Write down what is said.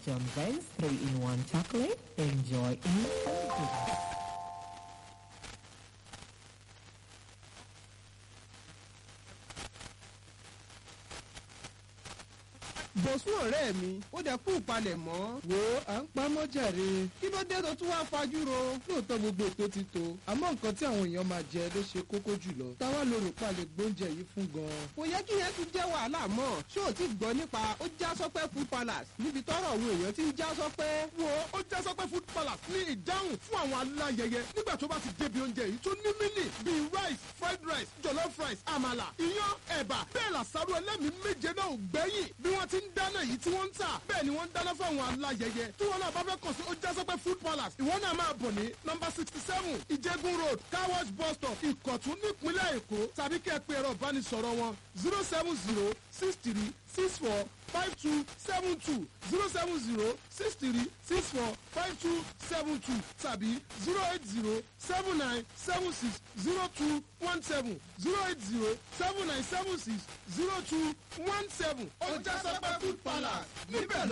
John Vance 3-in-1 chocolate. Enjoy instant goodness. bọ̀sùn ọ̀rẹ́ mi ó dẹ̀ kú ìpalẹ̀ mọ́. wo à ń pamọ́ jàre. kí ló dé tó tún wá fajúro. lóòótọ́ gbogbo ètò ti tó àmọ́ nǹkan tí àwọn èèyàn máa jẹ ló ṣe kókó jùlọ. táwa ló rò pa lè gbóúnjẹ yìí fún gan-an. kò yẹ kí yẹn tún jẹ́ wàhálà mọ́. ṣé o ti gbọ́ nípa ó já sọ́pẹ́ food palace níbi tọ́rọ̀ àwọn èèyàn ti ń já sọ́pẹ́. wo ó já sọ́pẹ́ food palace ní ìdáhùn fún àwọn aláyẹyẹ nígbà tó bá ti débi oúnjẹ yìí tó ní mílì bíi rice fried rice jollof rice àmàlà iyán ẹ̀bà bẹ́ẹ̀ làṣàrò ẹlẹ́mìí méje náà ò gbẹ́yìn bí wọ́n ti ń dáná yìí tí wọ́n ń tà bẹ́ẹ̀ ni wọ́n ń dáná fún àwọn aláyẹyẹ tí wọ́n náà bá fẹ́ kàn sí ó já sọ́pẹ́ food palace ìwọ náà máa bọ̀ ní nọmba sixty seven ìjẹ́gun road car wash bus stop ìkọ̀tún nípínlẹ̀ èkó tàbí kẹ́ ẹ pé ẹ̀rọ ìbánisọ̀rọ̀ wọn zero seven zero six three six four five two seven two zero seven zero six three six four five two seven two tàbí zero eight zero seven nine seven six zero two one seven zero eight zero seven nine seven six zero two one seven. ó já sọ́pẹ́ food palace níbẹ̀ ló